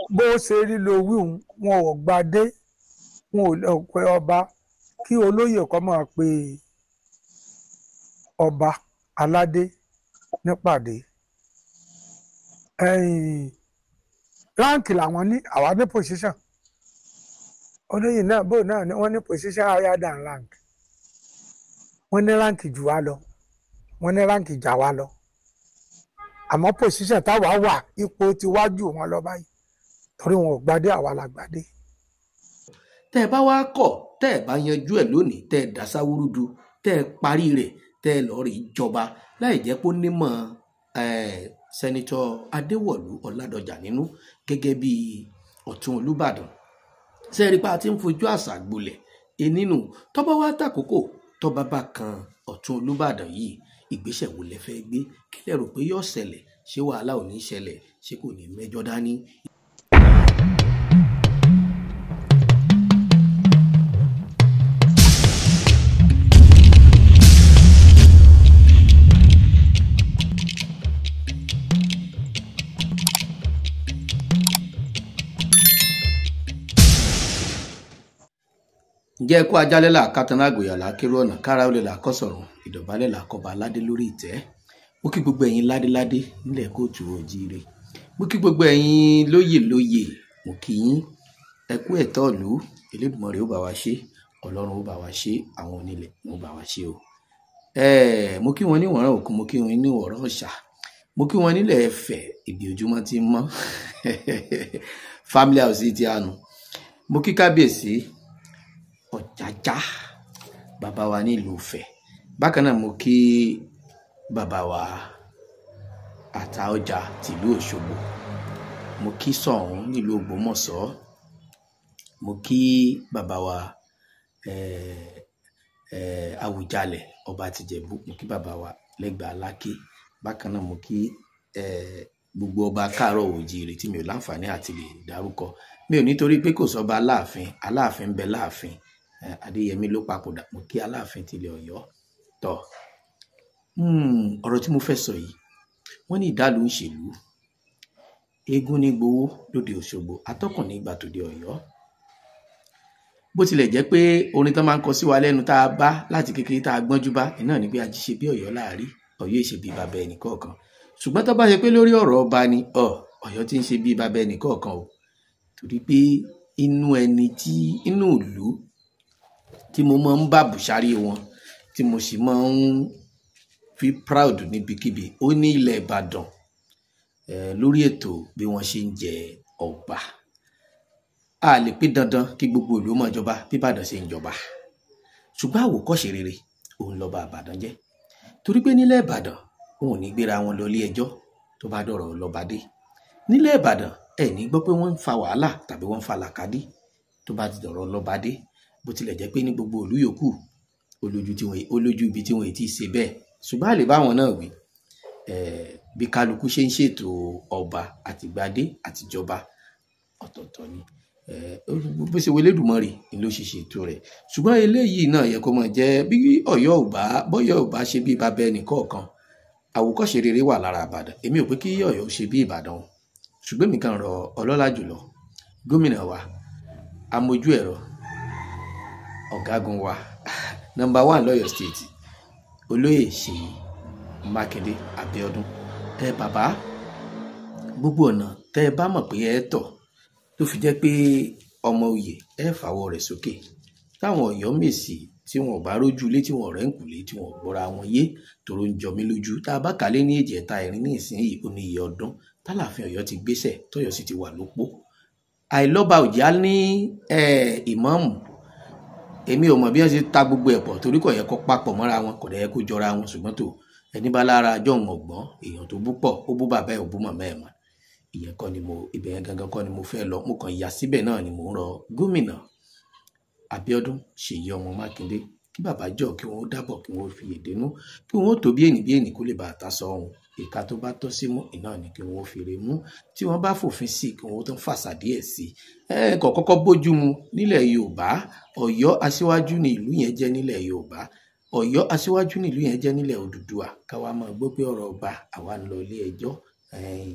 bó ṣe rí lo wíhun wọn ò gbadé wọn ò lọ pé ọba kí olóyè kọ́ máa pe ọba aládé nípàdé ẹ̀yìn ráǹkì làwọn ní àwa ní position olóyè náà bó náà ni wọ́n ní position higher than rank wọ́n ní ráǹkì jù wá lọ wọ́n ní ráǹkì jà wá lọ àmọ́ position táwa wà ipò ti wájú wọn lọ báyìí torí wọn ò gbadé àwa la gbadé. tẹ́ ẹ bá wá kọ̀ tẹ́ ẹ bá yanjú ẹ̀ lónìí tẹ́ ẹ dá sáwúrúdu tẹ́ ẹ parí rẹ̀ tẹ́ ẹ lọ́ọ́ rí ìjọba láì jẹ́ pé ó nímọ̀ sẹ́nitọ́ adéwọ̀lú ọ̀làdọ̀jà nínú gẹ́gẹ́ bí ọ̀tún olùbàdàn sẹ́ẹ̀rí pa ti ń fojú àṣà gbolẹ̀ enínú tọ́ba wá tàkókò tọ́ba bá kan ọ̀tún olùbàdàn yìí ìgbésẹ̀ wo lẹ fẹ́ gbé kí lẹ rò pé yóò ṣẹlẹ̀ ṣé wàhálà ò ní ṣẹlẹ̀ ṣé kò ní mẹ́jọ dání ǹjẹ́ kó ajálẹ̀ là kátàná àgbòyà là kérò ọ̀nà kára ó lè là kọ́ sọ̀rọ̀ ìdọ̀bálẹ̀ là kọba aládé lórí ìtẹ́ mo kí gbogbo ẹ̀yin ládéládé nílẹ̀ kóòtù òjíire mo kí gbogbo ẹ̀yin lóyè lóyè mo kí yín ẹ kú ẹ̀tọ́ ìlú Elédùmarè ó bá wa ṣe ọlọ́run ó bá wa ṣe àwọn onílẹ̀ ó bá wa ṣe o ẹ̀ẹ́ mo kí wọn ní wọ̀rán òkun mo kí wọn ní wọ̀rán ọ̀ṣà mo kí wọn nílẹ̀ ẹ̀fẹ̀ ìbí ojúmọ́ ti ń mọ́ family house ti àánú mo kí kábíyèsí ọ̀jájá bàbá wa nílùú Ifẹ̀ bákan náà mo kí bàbá wa àtaọjà tìlú Òṣogbo mo kí Ṣọ̀ún nílùú Ògbómọ̀ṣọ́ mo kí bàbá wa eh, eh, Àwùjalẹ̀ ọba tìjẹ̀bú mo kí bàbá wa lẹ́gbàá Aláké bákan náà mo kí eh, gbogbo ọba káàárọ̀ òjíire tí mi ò láǹfààní àti lè dárúkọ mi ò nítorí pé kò sọba aláàfin aláàfin ń bẹ láàfin adéyẹmí ló papòdà mo kí aláàfin tilẹ̀ ọ̀yọ́ tọ̀ ọ̀rọ̀ tí mo fẹ́ sọ yìí wọ́n ní ìdálù ń ṣèlú eégún ní gbowó lóde òṣogbo atọ́kùn ní ìgbà tòde ọ̀yọ́ bó tilẹ̀ jẹ́ pé orin tán máa ń kọ sí wa lẹ́nu tá a bá láti kékeré tá a gbọ́njú bá iná ní pé a jí ṣe bí ọ̀yọ́ láàrí ọ̀yọ́ ìṣe bí bàbá ẹnì kọ̀ọ̀kan ṣùgbọ́n tó bá ṣe pé lórí ọ̀rọ̀ ọba ni ọ ọ̀yọ́ ti ń ṣe bí bàbá ẹnì kọ̀ọ̀kan o torí pé inú ẹni tí inú ìlú tí mo máa ń bá bùsárí wọn tí mo sì máa ń fi proud níbikíbi ó ní ilẹ̀ ìbàdàn eh, lórí ètò bí wọ́n ṣe ń jẹ ọba a lè pé dandan kí gbogbo ìlú máa jọba bí ìbàdàn ṣe ń jọba ṣùgbọ́n àwòkọ́ṣe rere òun lọ́ba ìbàdàn jẹ́ torí pé nílẹ̀ ìbàdàn wọn ò ní gbéra wọn lọ ilé ẹjọ́ tó bá dọ̀rọ̀ lọ́ba dé nílẹ̀ ìbàdàn ẹ ní gbọ́ pé wọ́n ń fa wàhálà tàbí wọ́n ń fa làkàdí tó bá ti dọ̀rọ̀ lọ́ba dé bó tilẹ̀ jẹ́ pé ní gbogbo ìlú yòókù olójú tí wọ́n olójú ibi tí wọ́n ti ṣe bẹ́ẹ̀ ṣùgbọ́n àlè báwọn náà wí bí kálukú ṣe ń ṣètò ọba àtìgbádé àtìjọba ọ̀tọ̀ọ̀tọ̀ ni bó ṣe wọlé dùmọ̀rì ni ló ṣe ṣètò rẹ̀ ṣùgbọ́n eléyìí náà yẹ kó mọ̀ jẹ́ bí ọ̀yọ́ ò bá bọ́yọ̀ ò bá ṣe bí babẹ́ ẹnìkọ̀ọ̀kan àwòkọ́ṣe rere wà lára ìbàdàn èmi ò pé kí ọ̀yọ́ ṣe bí ìbàdàn o ṣùgbọ́n èmi kàn rọ ọlọ́lá jùlọ gómìnà wa amójú ẹ̀rọ ọ̀gágun wa nọ́mbà one lọ́yọ̀ state olóyè ṣèyí mákindé abíọ́dún ẹ bàbá gbogbo ọ̀nà tẹ́ ẹ bá mọ̀ pé ẹ tọ̀ tó fi jẹ́ pé ọmọ oyè ẹ fàwọ́ rẹ̀ sókè táwọn ọ̀yọ́ mèsì tí wọn ò bá rójú ilé tí wọn ọ̀rẹ́ ń kùlé tí wọn ò gbọ́ra wọn yé tòrò ń jọ mí lójú tá a bá kálé ní èjì ẹ̀ta ẹ̀rín ní ìsinyìí ó ní iye ọdún tálàfin ọ̀yọ́ ti gbéṣẹ̀ tọ́yọ́ sì ti wà lópó àìlọ́ba òjá ní ìmáàmù èmi ò mọ̀ bí wọ́n ṣe ta gbogbo ẹ̀ pọ̀ torí kò yẹ kó papọ̀ mọ́ra wọn kò dẹ̀ yẹ kó jọra wọn ṣùgbọ́n tó ẹni bá lára ajọ́ ń ọ̀gbọ́n èèyàn tó bú pọ̀ ó bú bàbá ẹ̀ ó bú màmá ẹ̀ mọ́ ìyẹn kọ́ ni mo ibẹ̀ yẹn gangan kọ́ ni mo fẹ́ lọ mo kàn yà síbẹ̀ náà ni mo ń rọ gómìnà Abíọ́dún Ṣèyí ọmọ Mákindé kí bàbá jọ kí wọn ó dábọ̀ kí wọn ó fi èdènú kí wọn ó tó bí ènì bí ènì kó lè bá àtà sọ ohun ìka tó bá tọ́ sí mú iná ni kí wọn ó fèrè mú tí wọn bá fòfin sí kí wọn ó tún fàṣà díẹ̀ sí ẹ kò kọ́kọ́ bójú mu nílẹ̀ Yorùbá Ọ̀yọ́ aṣíwájú ni ìlú yẹn jẹ́ nílẹ̀ Yorùbá Ọ̀yọ́ aṣíwájú ni ìlú yẹn jẹ́ nílẹ̀ Odùduwà káwa máa gbọ́ pé ọ̀rọ̀ ọba àwa ń lọ ilé ẹjọ́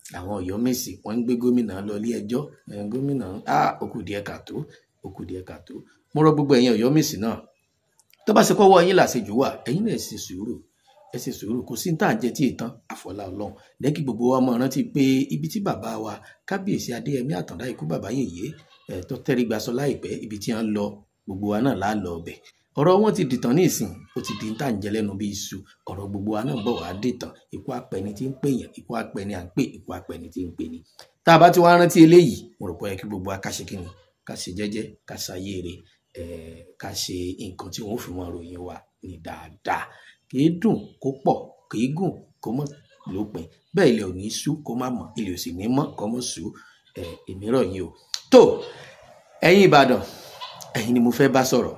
àwọn Ọ̀yọ́mèsì wọ́n ń gbé gómìnà lọ ilé ẹjọ́ ẹ̀, gómìnà á ó kù díẹ̀ kàtó ó kù díẹ̀ kàtó mo rọ gbogbo ẹ̀yin Ọ̀yọ́mèsì náà tó bá ṣe kọ́wọ́ yín làṣejù wà ẹ̀yin náà ẹ ṣe sùúrù ẹ ṣe sùúrù kò sí ní tà ń jẹ tí ìtàn àfọlá Ọlọ́run lẹ́kì gbogbo wa mọ̀ rántí pé ibi tí bàbá wa kábíyèsí Adéyẹmí Àtàndá ikú bàbá yèyé ẹ̀ tó tẹ́rí gbaṣọ láìpẹ́ ibi tí wọ́n lọ gbogbo wa náà láà lọ ọbẹ̀ ọ̀rọ̀ wọn ti dìtàn ní ìsìn ó ti di ní tà ń jẹ lẹ́nu bí iṣu ọ̀rọ̀ gbogbo wa náà bọ̀ wá dìtàn ikú apẹni tí ń pèèyàn ikú apẹni à ń pè ikú apẹni tí ń pè ní. tá a bá ti wá rántí eléyìí mo rò pé ó yẹ kí gbogbo wa ká ṣe kí ni ká ṣe jẹ́jẹ́ ká ṣayé rẹ̀ ẹ̀ ká ṣe nǹkan tí wọ́n fi wọn ròyìn wa ní dáadáa kì í dùn kó pọ̀ kì í gùn kó mọ̀ lópin bẹ́ẹ̀ ilẹ̀ ò ní sú kó má mọ̀ ilẹ̀ ò sì ní mọ́ kó mọ̀ sú ẹ̀ èmi rọ̀ yín o tó ẹ̀yin Ìbàdàn ẹ̀yin ni mo fẹ́ bá sọ̀rọ̀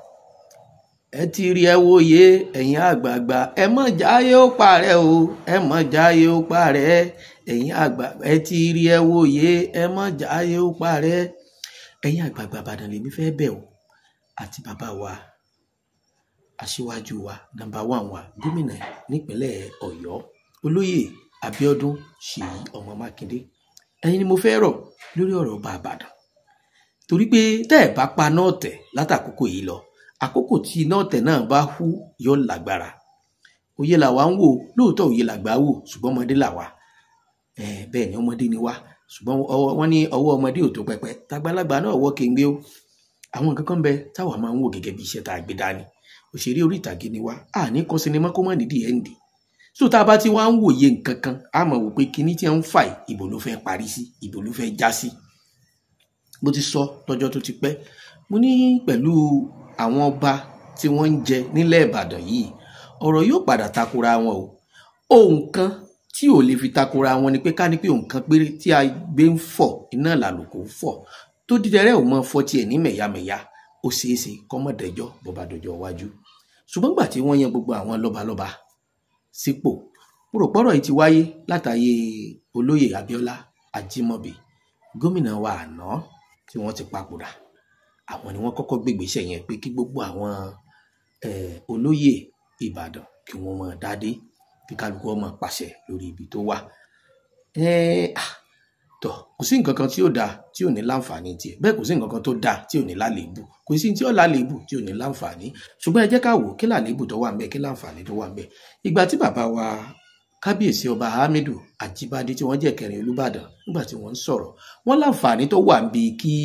ẹ ti rí ẹ wòye ẹ̀yin àgbààgbà ẹ mọ̀ jáyé ó parẹ́ o ẹ mọ̀ jáyé ó parẹ́ ẹ̀yin àgbà ẹ ti rí ẹ wòye ẹ mọ̀ jáyé ó parẹ́ ẹ̀yin àgbààgbà Ìbàdàn lèmi fẹ́ bẹ̀ o àti bàbá wa aṣíwájú wa nàmbà wàn wa gómìnà nípínlẹ̀ Ọ̀yọ́ olóyè Abíọ́dún Ṣèyí ọmọ Mákindé ẹ̀yin ni mo fẹ́ rọ̀ lórí ọ̀rọ̀ ọba Ìbàdàn torí pé tẹ́ ẹ̀ bá pa náà tẹ̀ látàkókò yìí lọ àkókò tí iná ọ̀tẹ̀ náà bá hú yóò lágbára òye làwa ń wò lóòótọ́ òye làgbà wò ṣùgbọ́n ọmọdé làwa ẹ̀ bẹ́ẹ̀ ni ọmọdé ni wá ṣùgbọ́n ọwọ́ wọn ní ọwọ́ ọmọdé ò tó pẹpẹ tàgbàlagbà náà wọ́ kéńgbé o àwọn nǹkan kan bẹ táwa máa ń wò gẹ́gẹ́ bí iṣẹ́ tá a gbé dání òṣèré orí ìtàgé ni wá a ní kọ́ sinimá kó má nídìí ẹ̀ ń dì so tá a bá ti wá ń wòye nǹkan kan a mọ̀ wò pé kinní tí wọ́n ń fà yìí ìbò ló fẹ́ parí sí ìbò ló fẹ́ já sí bó ti sọ lọ́jọ́ tó ti pẹ́ mo ní pẹ̀lú àwọn ọba tí wọ́n ń jẹ nílẹ̀ Ìbàdàn yìí ọ̀rọ̀ yóò padà takora wọn o ohun kan tí ò lè fi takora wọn ni pé ká ní pé ohun kan péré tí a gbé ń fọ̀ iná làlùkò ń fọ̀ tó dídẹrẹ́ ò mọ fọ́ tiẹ̀ ní mẹ̀yàmẹ̀yà ó ṣeé ṣe kọ́mọ̀dẹ́jọ́ bọ́ba dọjọ́ iwájú ṣùgbọ́n gbà tí wọ́n yan gbogbo àwọn lọ́balọ́ba sípò mo rò pọ́rọ̀ yìí ti wáyé látàyè olóyè Abíọ́lá Ajímọ̀bí gómìnà wa àná tí wọ́n ti papòdà àwọn ni wọ́n kọ́kọ́ gbégbèsè yẹn pé kí gbogbo àwọn eh, olóyè Ìbàdàn kí wọ́n máa dádé kí kálukú ọmọ pàṣẹ lórí ibi tó wà Eh, ah, tọ kò sí nǹkan kan tí ó dáa tí ò ní láǹfààní tiẹ̀ bẹ́ẹ̀ kò sí nǹkan kan tó dáa tí ò ní lálébù kò sí tí ó lálébù tí ò ní láǹfààní ṣùgbọ́n ẹ jẹ́ ká wò kí lálébù tó wà ń bẹ kí láǹfààní tó wà ń bẹ ìgbà tí bàbá wa kábíyèsí ọba hamidu ajíbádé tí wọ́n jẹ́ kẹrin olùbàdàn nígbà tí wọ́n ń sọ̀rọ̀ wọ́n láǹfààní tó wà ń bi kí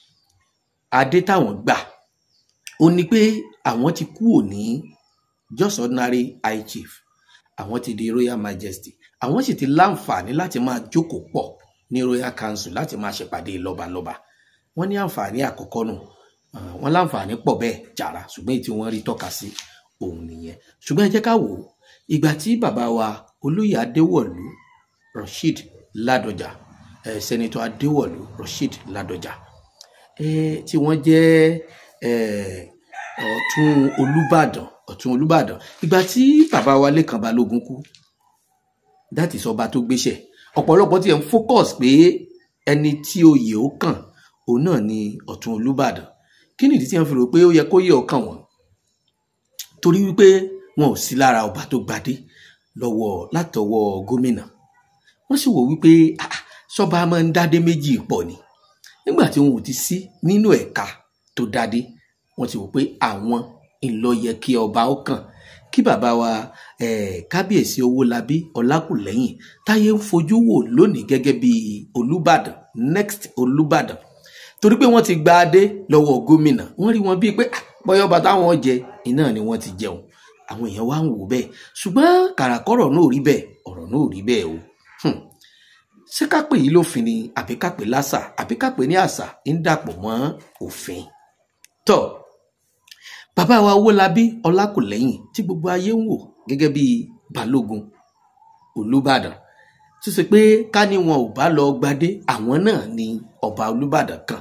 adé táwọn gbà ó ní pé àwọn ti kú òní just ordinary high chief àwọn ti di royal majesty àwọn sì ti láǹfààní láti máa jókòó pọ̀ ní royal council láti máa ṣèpàdé lọ́balọ́ba wọ́n ní àǹfààní àkọ́kọ́ nù Ah, wọ́n láǹfààní pọ̀ bẹ́ẹ̀ jàrá ṣùgbọ́n èyí tí wọ́n rí tọ́ka sí òun nìyẹn ṣùgbọ́n ẹ jẹ́ ká wò ó ìgbà tí bàbá wa olóyè adéwọ̀lú rasheed ládọjà eh, sẹ́nitọ́ adéwọ̀lú rasheed ládọjà eh, tí wọ́n jẹ́ eh, ọ̀tún olúbàdàn ọ̀tún olúbàdàn ìgbà tí bàbá wa lẹ́kàn balógun kú that is ọba tó gbéṣẹ̀ ọ̀pọ̀lọpọ̀ tí ẹ̀ ń focus pé ẹni tí oyè ó kàn òun náà ni ọ̀tún olúbàdàn kí nìdí tí wọ́n fi rò pé ó yẹ kó yẹ ọkàn wọn torí wípé wọn ò sí lára ọba tó gbadé lọ́wọ́ látọwọ́ gómìnà wọ́n sì wò wípé ah, sọba máa ń dádé méjì pọ̀ ni nígbà tí wọn ò ti sí nínú ẹ̀ka tó dádé wọ́n ti wò pé àwọn ńlọ yẹ kí ọba ó kàn kí bàbá wa eh, kábíyèsí owólabí ọlákùlẹ́yìn táyé ń fojú wò lónìí gẹ́gẹ́ bí olùbàdàn next olùbàdàn torí pé wọ́n ti gba adé lọ́wọ́ gómìnà wọ́n rí wọn bíi pé ah, bọ́yọ́ ọba táwọn jẹ iná ni wọ́n ti jẹun àwọn èèyàn wá ń wò bẹ́ẹ̀ ṣùgbọ́n kàràkọ́rọ̀ náà ò rí bẹ́ẹ̀ ọ̀rọ̀ náà ò rí bẹ́ẹ̀ o Hmm. ṣé ká pè yí lófin ni àbí ká pè lásà àbí ká pè ní àṣà ń dàpọ̀ mọ́ òfin tọ́ bàbá wa owólabí ọlákùlẹ́yìn tí gbogbo ayé ń wò gẹ́gẹ́ bí balógun olùbàdàn tó ṣe pé ká ní wọn ò bá lọ gbadé àwọn náà ni ọba olùbàdàn kan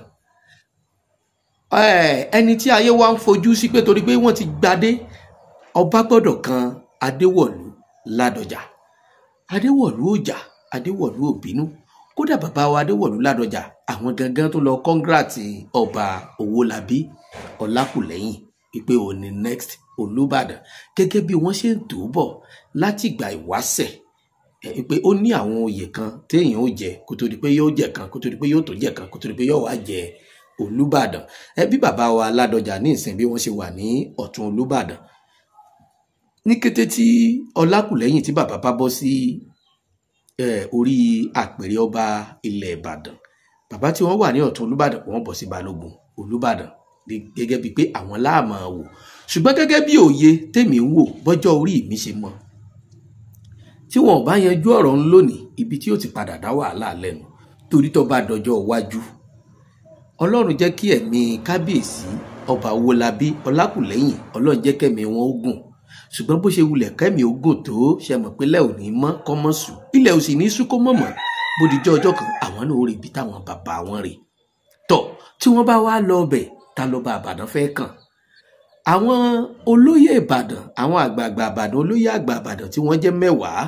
Eh, ẹni tí ayé wa ń fojú sí pé torí pé wọ́n ti gbadé ọba gbọ́dọ̀ kan adéwọ̀lú ládọjà adéwọ̀lú òjà adéwọ̀lú òbínú kódà bàbá wa adéwọ̀lú ládọjà àwọn gangan tó lọ kọ́ngrátì ọba owólabí ọlákùlẹ́yìn wípé òun ni next olùbàdàn gẹ́gẹ́ bí wọ́n ṣe ń tó bọ̀ láti ìgbà ìwáṣẹ̀ ẹ pé ó ní àwọn oyè kan téèyàn ó jẹ kó tó di pé yóò jẹ kan kó tó di pé yóò tó jẹ kan kó tó di pé yóò wá jẹ olùbàdàn ẹ bí bàbá wa ládọjà ní ìsìn bí wọ́n ṣe wà ní ọ̀tún olùbàdàn ní kété tí ọlákùlẹ́yìn tí bàbá bá bọ́ sí orí àpèrè ọba ilẹ̀ ìbàdàn bàbá tí wọ́n wà ní ọ̀tún olùbàdàn wọ́n bọ̀ sí balógun olùbàdàn gẹ́gẹ́ bíi pé àwọn láàmà wò ṣùgbọ́n gẹ́gẹ́ bí òye tèmi ń wò bọ́jọ́ orí mi ṣe mọ́ tí wọn ò bá yanjú ọ̀rọ̀ ń lónìí ibi tí ó ti padà dá wàhálà lẹ́nu torí tó bá dọjọ́ iwájú ọlọ́run jẹ́ kí ẹ̀mí kábíyèsí ọba owólabí ọlákùlẹ́yìn ọlọ́run jẹ́ kẹ́mi wọn ó gùn ṣùgbọ́n bó ṣe wulẹ̀ kẹ́mi ó gùn tó ṣe mọ̀ pé lẹ́ ò ní mọ́ kọ́ mọ́ sùn ilẹ̀ ò sì ní sùn kó mọ̀ mọ́ bó dijọ́ ọjọ́ kan àwọn náà ó rí ibi táwọn bàbá wọn rè tọ̀ tí wọ́n bá wá lọ ọbẹ̀ ta lọ́ba àbàdàn fẹ́ kàn àwọn olóyè ìbàdàn àwọn àgbààgbà àbàdàn olóyè àgbà àbàdàn tí wọ́n jẹ́ mẹ́wàá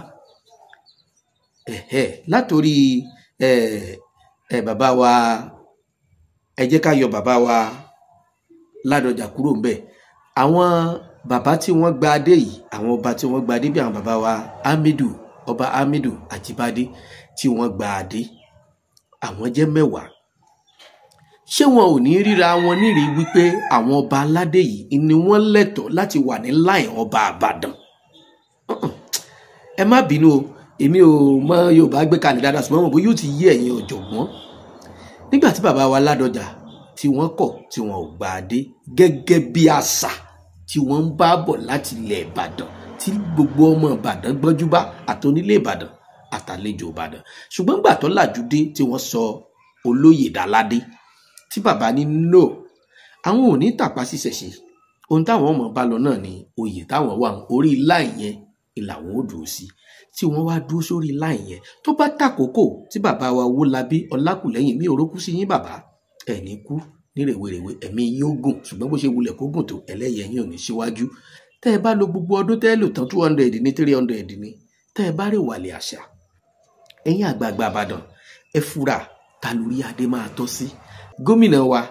ẹ̀hẹ́ látòrí ẹ̀ ẹ̀ bàbá wa ẹ jẹ́ ká yọ bàbá wa ládọjà kúrò ńbẹ̀ àwọn bàbá tí wọ́n gba adé yìí àwọn ọba tí wọ́n gba adé bí àwọn bàbá wa hamidu ọba hamidu àjíbádé tí wọ́n gba adé àwọn jẹ́ mẹ́wàá ṣé wọn ò ní ríra wọn nírìí wípé àwọn ọba aládé yìí ni wọ́n lẹ́tọ̀ọ́ láti wà ní láì ọba àbàdàn ẹ má bínú o èmi ò mọ yorùbá gbé kalẹ̀ dáadáa ṣùgbọ́n mo bó yóò ti yí ẹ̀yin ọ̀jọ̀gbọ́n nígbà tí bàbá wa ládọjà tí wọ́n kọ̀ tí wọ́n ò gbà á dé gẹ́gẹ́ bí àṣà tí wọ́n ń bá bọ̀ láti ilẹ̀ ìbàdàn tí gbogbo ọmọ ìbàdàn gbọ́njú bá àtọ́nílé ìbàdàn àtàlejò ìbàdàn ṣùgbọ́n gbà tó làjú dé tí wọ́n sọ olóyè dáládé tí bàbá ní no àwọn ò ní tàpá ṣiṣẹṣe ohun táwọn ọmọ bá lọ náà ni oyè táwọn wà orí láì yẹn ìlàwọ ò dúró sí tí wọ́n wá dúró sórí láì yẹn tó bá tàkókò tí bàbá wa wó labí ọlákùlẹ́yìn mi ò rókú sí yín bàbá ẹni kú ní rèwerèwe ẹ̀mí yín ó gùn ṣùgbọ́n bó ṣe wulẹ̀ kó gùn tó ẹlẹ́yẹ yín ò ní síwájú tẹ́ ẹ bá lo gbogbo ọdún tẹ́ ẹ lò tán two hundred ní three hundred ní tẹ́ ẹ bá rè wàlẹ̀ àṣà ẹ̀yin àgbààgbà àbàdàn ẹ fura ta lórí adé máa tọ́ sí gómìnà wa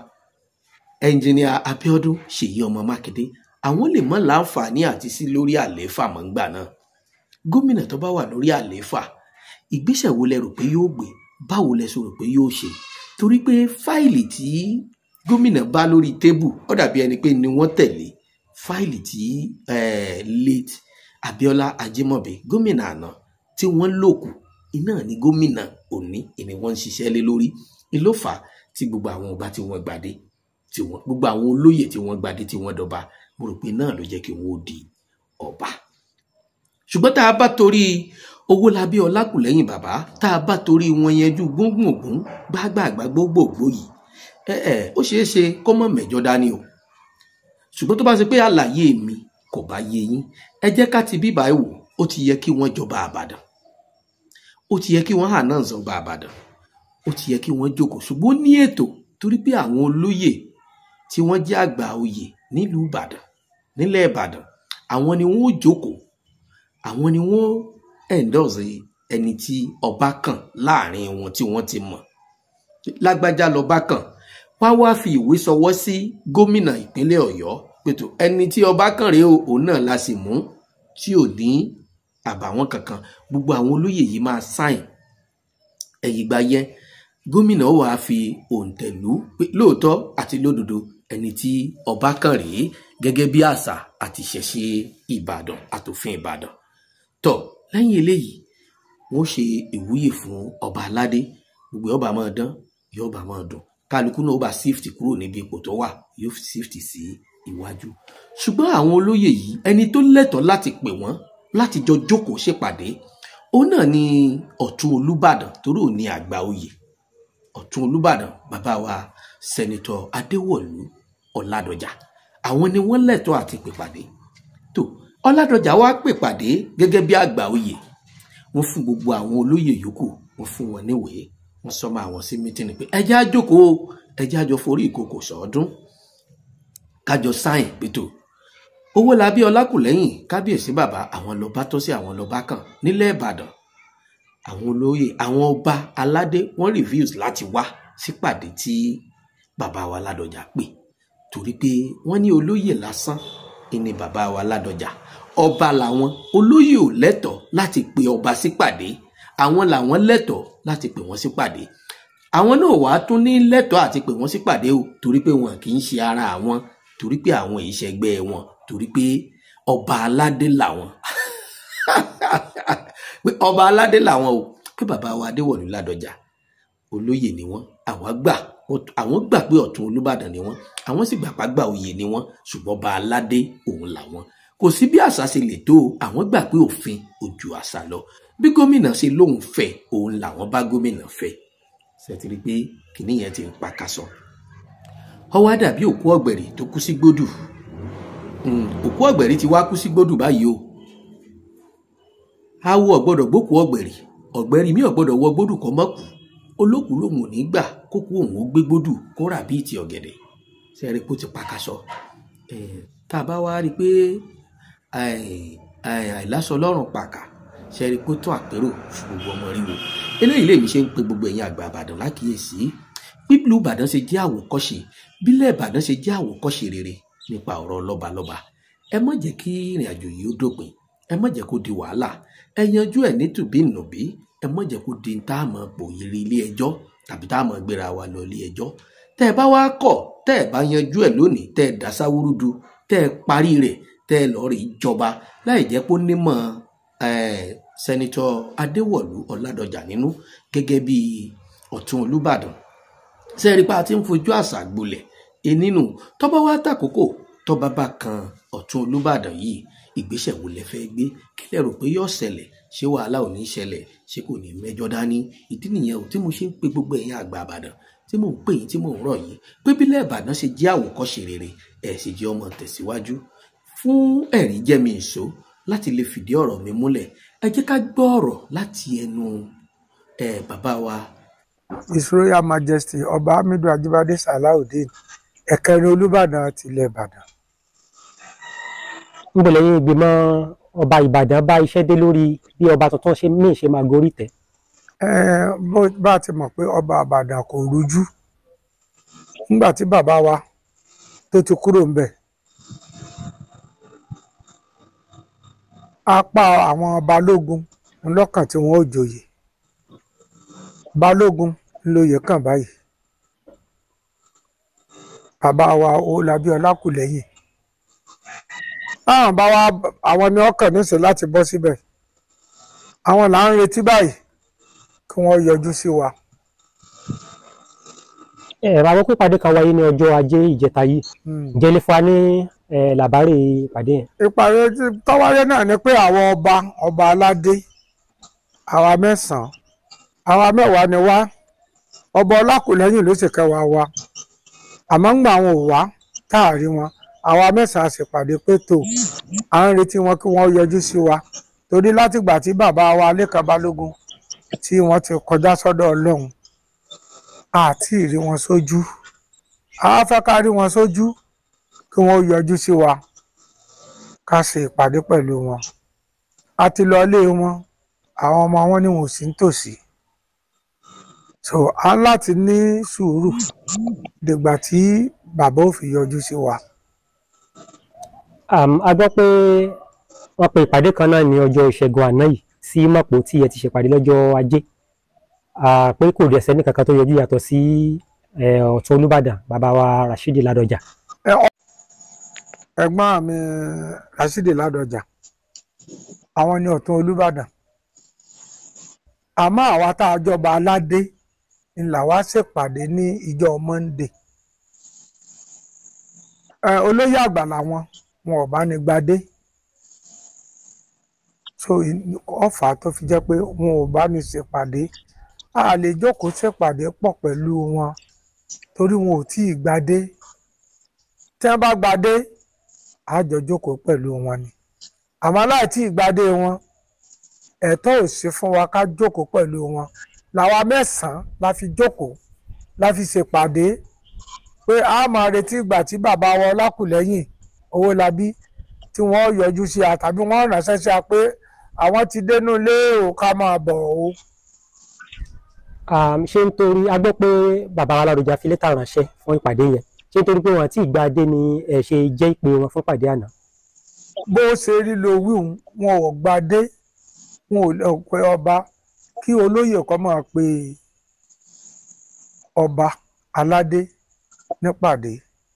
ẹnjìnìà abiodun ṣèyí ọmọ mákindé àwọn lè mọ láǹfààní àti sí lórí àlééfà mọ́ ńgbà náà gómìnà tó bá wà lórí àlééfà ìgbésẹ̀ wo lẹ rò pé yóò gbé báwo lẹ sọ rò pé yóò ṣe torí pé fáìlì tí gómìnà bá lórí tébù ó dàbí ẹni pé ni wọ́n tẹ̀lé fáìlì tí eh, late abiola ajimobi gómìnà àná tí wọ́n lò kù iná ní gómìnà òní ìní wọ́n ń ṣiṣẹ́ lé lórí ìlófà tí gbogbo àwọn ọba tí wọ́n gbadé tí wọ́n gbogbo àwọn olóyè tí wọ́n gbadé tí wọ́n dọba mo rò pé náà ló jẹ́ kí wọ́n ó di ọba ṣùgbọ́n tá a bá torí owólabí ọlákùlẹ́yìn bàbá tá a bá torí wọn yanjú gbóngbòngbòn gbágbàgbà gbogbogbò yìí ẹ ẹ ó ṣeé ṣe kó mọ̀ mẹ́jọ dání o ṣùgbọ́n tó bá ṣe pé àlàyé mi kò bá yé yín ẹ jẹ́ ká ti bíbá ẹ̀ wò ó ti yẹ kí wọ́n jọba àbàdàn ó ti yẹ kí wọ́n hà náà zọba àbàdàn ó ti yẹ kí wọ́n jókòó ṣùgbọ́n ó ní ètò torí pé àwọn olóyè tí wọ́n jẹ́ àgbà oyè nílùú ìbàdàn nílẹ̀ ìbàdàn àwọn ni wọ́n ó jókòó àwọn ni wọ́n endorse ẹni tí ọba kàn láàrin wọn tí wọ́n ti mọ̀ lágbájá lọba kàn wá wá fi ìwé sọwọ́ sí gómìnà ìpínlẹ̀ ọ̀yọ́ pẹ̀tù ẹni tí ọba kàn rèé o òun náà la sì mú tí ò ní àbàwọ́n kankan gbogbo àwọn olóyè yìí máa sáìn ẹ̀yìn gba yẹn gómìnà ó wàá fi òǹtẹ̀lú pé lóòótọ́ àti lódodo ẹni tí ọba kàn rèé gẹ́gẹ́ bí àṣà àti ìṣẹ̀ṣe ìbàdàn àtòfin ìbàdàn tọ lẹ́yìn eléyìí wọ́n ṣe ìwúyè fún ọba aládé gbogbo ọba máa dán yóò ọba máa dùn kálukú náà ó bá shift kúrò níbi ipò tó wà yóò shift sí iwájú ṣùgbọ́n àwọn olóyè yìí ẹni tó lẹ́tọ̀ọ́ láti pè wọ́n láti jọ jókòó ṣèpàdé òun náà ni ọ̀tún olúbàdàn torí òun ni àgbà oyè ọ̀tún olúbàdàn bàbá wa sẹ́nitọ̀ adéwọ̀lú ọ̀làdọ̀jà àwọn ni wọ́n lẹ́tọ̀ọ́ àti pèpàdé tó ọládọjà wá pèpàdé gẹ́gẹ́ bí àgbà oyè wọ́n fún gbogbo àwọn olóyè yòókù wọ́n fún wọn níwèé wọ́n sọmọ àwọn sí mítìnì pé ẹjẹ àjòkó ẹjẹ àjọ forí ìkòkò sọọdún kájọ sáìn pétò owó labí ọlákùlẹ́yìn kábíyèsí bàbá àwọn lọba tó sí àwọn lọba kan nílẹ̀ ìbàdàn àwọn olóyè àwọn ọba aládé wọ́n reviews láti wá sípàdé tí bàbá wa ládọjà pè torí pé wọ́n ní olóyè lásán ìní bàbá wa ládọjà ọba làwọn olóyè ò lẹ́tọ̀ọ́ láti pe ọba sípàdé àwọn làwọn lẹ́tọ̀ọ́ láti pè wọ́n sípàdé àwọn náà wàá tún ní lẹ́tọ̀ọ́ àti pè wọ́n sípàdé o torí pé wọn kì í ṣe ara àwọn torí pé àwọn ìṣẹ̀gbẹ́ wọn torí pé ọba aládé làwọn pé ọba aládé làwọn o pé bàbá wa adéwọ̀lú ládọjà olóyè ni wọ́n àwa gbà àwọn gbà pé ọ̀tún olúbàdàn ni wọ́n àwọn sì gbà pàgbà oyè ni wọ́n ṣùgbọ́n ọba aládé òun làwọn kò sí bí àṣà ṣe lè tó o àwọn gbà pé òfin ò ju àṣà lọ bí gómìnà ṣe lóun fẹ́ òun làwọn bá gómìnà fẹ́ ṣètìrí pé kìnní yẹn ti ń pa kásọ ọwọ́ dàbí òkú ọ̀gbẹ̀rì tó kú sí gbódù òkú ọ̀gbẹ̀rì ti wá kú sí gbódù báyìí o awo ọ̀gbọ́dọ̀ gbókù ọ̀gbẹ̀rì ọ̀gbẹ̀rì mi ọ̀gbọ́dọ̀ wọ gbódù kọ́ mọ́kù olókùú lòun ò ní gbà kókó òun ó gbé gbódù kó rà bíi ti ọ̀gẹ̀dẹ̀ sẹ́ẹ̀rì kó ti pa kásọ tá a bá wá rí i pé àìlásọ lọ́rùn pàkà sẹ́ẹ̀rì kó tó àpérò fún gbogbo ọmọ ríwo eléyìí lèmi ṣe ń pe gbogbo ẹ̀yin àgbà àbàdàn lákìyèsí bíbélù ìbàdàn ṣe jẹ́ àwòkọ́ṣe bílẹ̀ ìbàdàn ṣe jẹ́ àwòkọ́ṣe rere nípa ọ̀rọ̀ lọ́balọ́ba ẹ má jẹ́ kí ìrìn àjò yìí ó dópin ẹ má jẹ́ kó di wàhálà ẹ yanjú ẹ̀ nítùbí nùbí ẹ má jẹ́ kó di tá a mọ̀ pòyìrì ilé ẹjọ́ tàbí tá a mọ̀ gbéra wa lọ ilé ẹjọ́ tẹ́ ẹ bá wá kọ̀ tẹ́ ẹ bá yanjú ẹ̀ lónìí tẹ́ ẹ dá sáwúrúdu tẹ́ ẹ parí rẹ̀ tẹ́ ẹ lọ́ọ́ rí ìjọba láì jẹ́ kó nímọ̀ sẹ́nitọ́ adéwọ̀lú ọ̀làdọ̀jà nínú gẹ́gẹ́ bí ọ̀tún olúbàdàn sẹ́ẹ̀rí pa ti ń fojú àṣà gbolẹ̀ enínú tọ́ba wá tàkókò tọ́ba bá kan ọ̀tún olúbàdàn yìí ìgbésẹ̀ wo lẹ fẹ́ gbé kí lẹ rò pé yóò ṣẹlẹ̀ ṣé wàhálà ò ní ṣẹlẹ̀ ṣé kò ní mẹ́jọ dání ìdí nìyẹn o tí mo ṣe ń pe gbogbo ẹ̀yin àgbà àbàdàn tí mò ń pè yín tí mò ń rọ̀ yín pé bílẹ̀ ìbàdàn ṣe jẹ́ àwòkọ́ṣe rere ẹ̀ sì jẹ́ ọmọ tẹ̀síwájú fún ẹ̀rí jẹ́mi ìṣó láti lè fìdí ọ̀rọ̀ mi múlẹ̀ ẹ jẹ́ ká gbọ́ ọ̀rọ̀ láti ẹnu ẹ̀ bàbá wa his royal majesty ọba hamidu ajibade salawudeen ẹ̀kẹrin olùbàdàn tilẹ̀ ìbàdàn. níbo lẹ́yìn ìgbìmọ̀ ọba ìbàdàn bá iṣẹ́ dé lórí bí ọba tuntun ṣe míì ṣe máa gorí tẹ̀. ẹ bó bá a ti mọ̀ pé ọba ìbàdàn kò rújú nígbà tí bàbá wa tó ti kúrò ń bẹ̀. apá àwọn balógun ńlọ́kàn tí wọ́n ò joyè balógun lóye kàn báyìí bàbá wa Ọlábí Ọlákùlẹ́yìn táwọn bá wá àwọn ni ọkàn níṣẹ́ láti bọ́ síbẹ̀ àwọn là ń retí báyìí kí wọ́n yọjú sí wa. ẹ ra àwọn pípàdé kan wáyé ní ọjọ́ ajé ìjẹta yìí ǹjẹ́ lè fún wa ní làbárè ìpàdé yẹn. ìpàdé tọ́wáyé náà ni pé àwọn ọba ọba aládé àwa mẹ́sàn-án àwa mẹ́wàá ni wá ọba ọlákùlẹ́yìn ló sì kẹwàá wa àmọ́ ńgbà àwọn ò wá táàrí wọn àwa mẹ́sàn-án sì pàdé pé tó à ń retí wọn kí wọ́n yọjú sí wa torí látìgbà tí bàbá wa lẹ́kàn balógun tí wọ́n ti kọjá sọ́dọ̀ ọlọ́run àti ìrí wọn sójú àwa fẹ́ ká rí wọn sójú kí wọ́n yọjú sí wa ká ṣe ìpàdé pẹ̀lú wọn a ti lọ ilé wọn àwọn ọmọ wọn ni wọn ò sí nítòsí so a ń láti ní sùúrù dìgbà tí bàbá ò fi yọjú sí wa. a gbọ́ pé wọ́n pe ìpàdé kan náà ní ọjọ́ ìṣẹ́gun àná yìí sí mọ̀pó tí ẹ ti ṣèpàdé lọ́jọ́ ajé pé kò dẹ̀ sẹ́ni kankan tó yọjú yàtọ̀ sí ọ̀tún olúbàdàn bàbá wa Rashidi Ládọjà. ẹ̀gbọ́n mi Rashidi Ládọjà àwọn ni ọ̀tún olúbàdàn àmọ́ àwa tá a jọba aládé ń là wá ṣèpàdé ní ìjọ Monday olóyè àgbà làwọn wọn ò bá ní gbadé so ọfà tó fi jẹ́ pé wọn ò bá ní ṣèpàdé a lè jókòó ṣèpàdé pọ̀ pẹ̀lú wọn torí wọn ò tí ì gbadé tí wọ́n bá gbadé a jọ jókòó pẹ̀lú wọn ni àmọ́ láì tí ì gbadé wọn ẹ̀tọ́ ò sí fún wa ká jókòó pẹ̀lú wọn làwa mẹ́sàn-án la fi jókòó la fi ṣèpàdé pé a máa retí ìgbà tí bàbá wa Ọlákùlẹ́yìn Owólabí tí wọ́n yọjú sí a tàbí wọ́n ránṣẹ́ sí a pé àwọn ti dénú ilé o ká máa bọ̀ o. ṣé nítorí a gbọ́ pé bàbá wa Ládọjà fi lẹ́tà ránṣẹ́ fún ìpàdé yẹn ṣé nítorí pé wọn àti ìgbà dé ni ẹ ṣe jẹ́ ìpè wọn fún ìpàdé àná. bó ṣe rí lo wíhun wọn ò gbadé wọn ò lè pe ọba kí olóyè kan máa pe ọba aládé nípàdé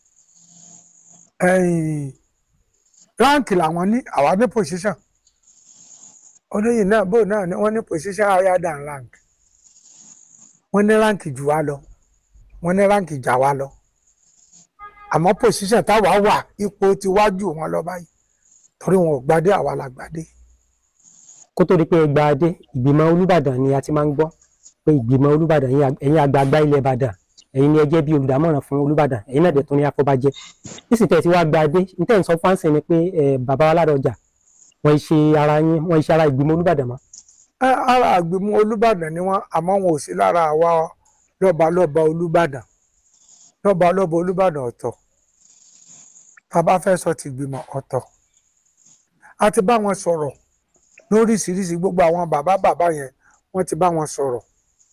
ẹ̀yìn ráǹkì làwọn ní àwa ní position olóyè náà bó náà ni wọ́n ní position higher than rank wọ́n ní ráǹkì jù wá lọ wọ́n ní ráǹkì jà wá lọ àmọ́ position táwa wà ipò ti wájú wọn lọ báyìí torí wọn ò gbadé àwa la gbadé kó tó di pé ẹ gba adé ìgbìmọ̀ olùbàdàn ni a ti máa ń gbọ́ pé ìgbìmọ̀ olùbàdàn ẹ̀yin àg- ẹ̀yin àgbààgbà ilẹ̀ ìbàdàn ẹ̀yin ni ẹ jẹ́ bí olùdámọ̀ràn fún olùbàdàn ẹ̀yin náà dẹ̀ tún ní afọbajẹ nísìnyí tẹ̀ tí wàá gba adé níta ń sọ fáǹsì ni pé ẹ bàbá wa ládọjà wọ́n ṣe ara yín wọ́n ṣe ara ìgbìmọ̀ olùbàdàn mọ́ Ẹ, ara àgbìmọ̀ olùbàdàn ni wọ́n àmọ́ wọn ò sí lára àwa lọ́balọ́ba olùbàdàn lọ́balọ́ba olùbàdàn ọ̀tọ̀ tá a bá fẹ́ sọ ti gbìmọ̀ ọ̀tọ̀ a ti bá wọn sọ̀rọ̀ lóríṣiríṣi gbogbo àwọn bàbá bàbá yẹn wọ́n ti bá wọn sọ̀rọ̀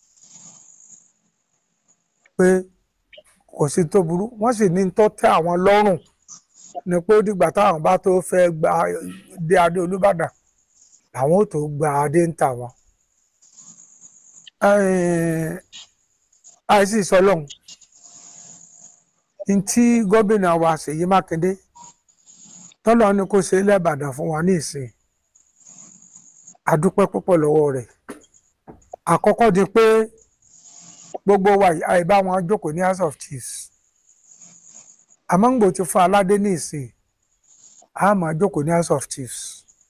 pé kò sí tó burú wọ́n sì ní tó tẹ́ àwọn lọ́rùn ni pé ó dìgbà táwọn bá tó fẹ́ gba dé adé olùbàdàn làwọn ò tó gba adé ń tà wọn. àìsí sọlọ́hún ntí gómìnà wa Ṣèyí Mákindé tọ́lọ́ ní kó ṣe lẹ́bàdàn fún wa ní ìsìn adúpẹ́ púpọ̀ lọ́wọ́ rẹ̀ àkọ́kọ́ di pé gbogbo wa yìí àìbá wọn jókòó ní house of chiefs àmọ́ ń gbò ti fún aládé ní ìsìn a máa jókòó ní house of chiefs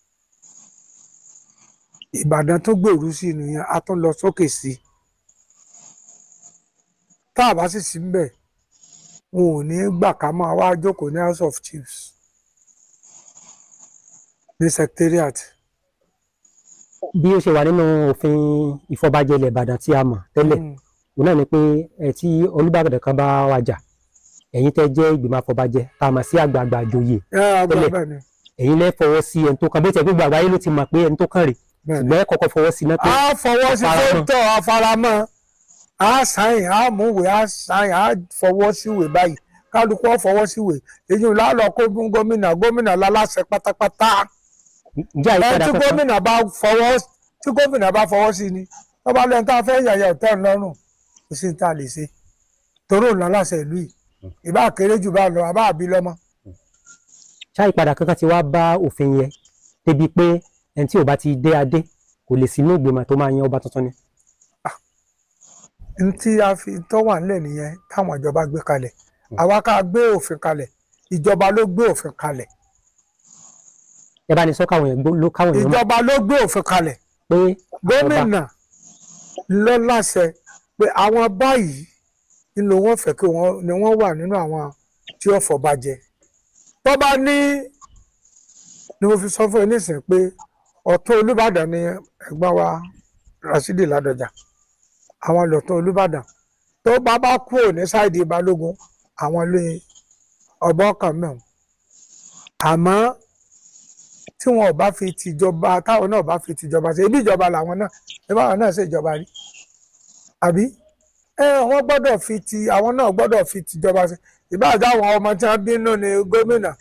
ìbàdàn tó gbèrú sí nìyẹn a tún lọ sókè sí tá a bá sì sí mbẹ wọn ò ní gbà ká máa wá jókòó ní house of chiefs ní secretariat bí ó ṣe wà nínú òfin ìfọbajẹ ilẹ̀ ìbàdàn tí a mọ̀ tẹ́lẹ̀ Mm. òun náà ni pé ẹ tí olùbàdàn kan bá wàjà ẹ̀yin tẹ́ jẹ́ ìgbìmọ̀ àfọbajẹ tá a mọ̀ sí àgbààgbà àjòyè ẹ àgbà Tẹ́lẹ̀. bẹ́ẹ̀ ni ẹ̀yin lẹ́ fọwọ́ sí ẹni tó kàn bó tiẹ̀ gbogbo àgbáyé ló ti mọ̀ pé ẹni tó kàn rè bẹ́ẹ̀ ni. ṣùgbọ́n ẹ kọ́kọ́ fọwọ́ sí náà pé a fọwọ́ sí Faramọ́. fóńtọ̀ àfaramọ́ a sáyìn a múwèé a sáyìn a fọwọ́ síwèé báyìí kálukú ó fọwọ́ síwèé èyí ò lálọ́ kó fún gómìnà gómìnà láláṣẹ pátápátá ǹjẹ́ ẹ àyípadà tí kankan gómìnà bá fọwọ́ tí gómìnà bá fọwọ́ sí ni wọ́n bá lẹ́nu tá a fẹ́ yàyà ọ̀tẹ́ ńlọ́rùn kò sí ní tá a lè ṣe torí òun láláṣẹ ìlú yìí ìbá kéré jù bá lọ àbá àbí lọ́mọ ṣá ìpadà kankan ti wá bá òfin yẹn débi pé ẹni tí ò bá ti dé adé kò lè sínú ìgbìmọ̀ tó máa yan ọba tuntun ni ní tí a fi tó wà nílẹ̀ nìyẹn táwọn ìjọba gbé kalẹ̀ àwa ká gbé òfin kalẹ̀ ìjọba ló gbé òfin kalẹ̀ ẹ bá ní sọ káwọn yẹn gbó- ló káwọn yẹn mọ̀ ìjọba ló gbé òfin kalẹ̀ pé gómìnà ló láṣẹ pé àwọn báyìí nínú wọn fẹ́ kí wọn ni wọn wà nínú àwọn tí ó fọbajẹ tó bá ní ni mo fi sọ fún ẹ nísìnyí pé ọ̀tún Olúbàdàn ni ẹ̀gbọ́n wa Rasidi Ládọjà àwọn lọ̀tún Olúbàdàn tó bá bá kúrò ní sáìdì Balógun àwọn lé ọgbọ́n kan mẹ́wọ̀n àmọ́ tí wọn ò bá fi tìjọba táwọn náà bá fi tìjọba ṣe ibi ìjọba làwọn náà ìbá àwọn náà ṣèjọba rí àbí ẹ wọn gbọ́dọ̀ fi ti àwọn náà gbọ́dọ̀ fi tìjọba ṣe ìbá àjọ àwọn ọmọ tí wọn bínú ni gómìnà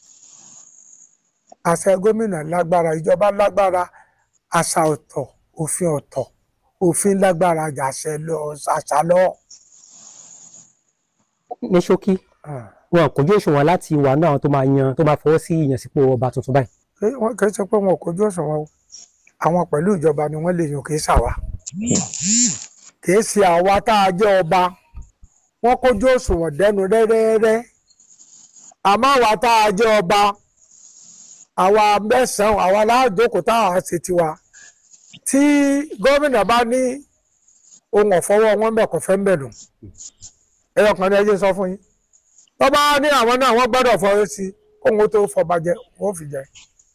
àṣẹ gómìnà lágbára ìjọba lágbára àṣà ọ̀tọ̀ òfin ọ̀tọ̀ òfin lágbára àṣẹ lọ àṣà lọ. ní ṣókí wọn kò jó òṣùwọ̀n láti wà ní àwọn tó máa yan tó máa fọwọ́ sí ìyànsípò ọba tuntun báyìí Kì- wọn kì í ṣe pé wọn kò ojú òṣùwọ̀n o àwọn pẹ̀lú ìjọba ni wọ́n lè yàn kì í ṣàwá kì í ṣe àwa tá a jẹ́ ọba wọ́n kójú òṣùwọ̀n dẹnu rẹ́rẹ́rẹ́ àmọ́ àwa tá a jẹ́ ọba àwa mẹ́sàn-án àwa láàjókòó tá a ṣe tiwa tí gómìnà bá ní ohun ọ̀fọwọ́ wọn bẹ̀ kò fẹ́ ń bẹ̀ nù ẹ̀rọ kan ní ẹjẹ́ sọ fún yín tó bá ní àwọn náà wọ́n gbọ́dọ̀ fọwọ́ sí kóhun tó fọba jẹ wọ́n fi jẹ.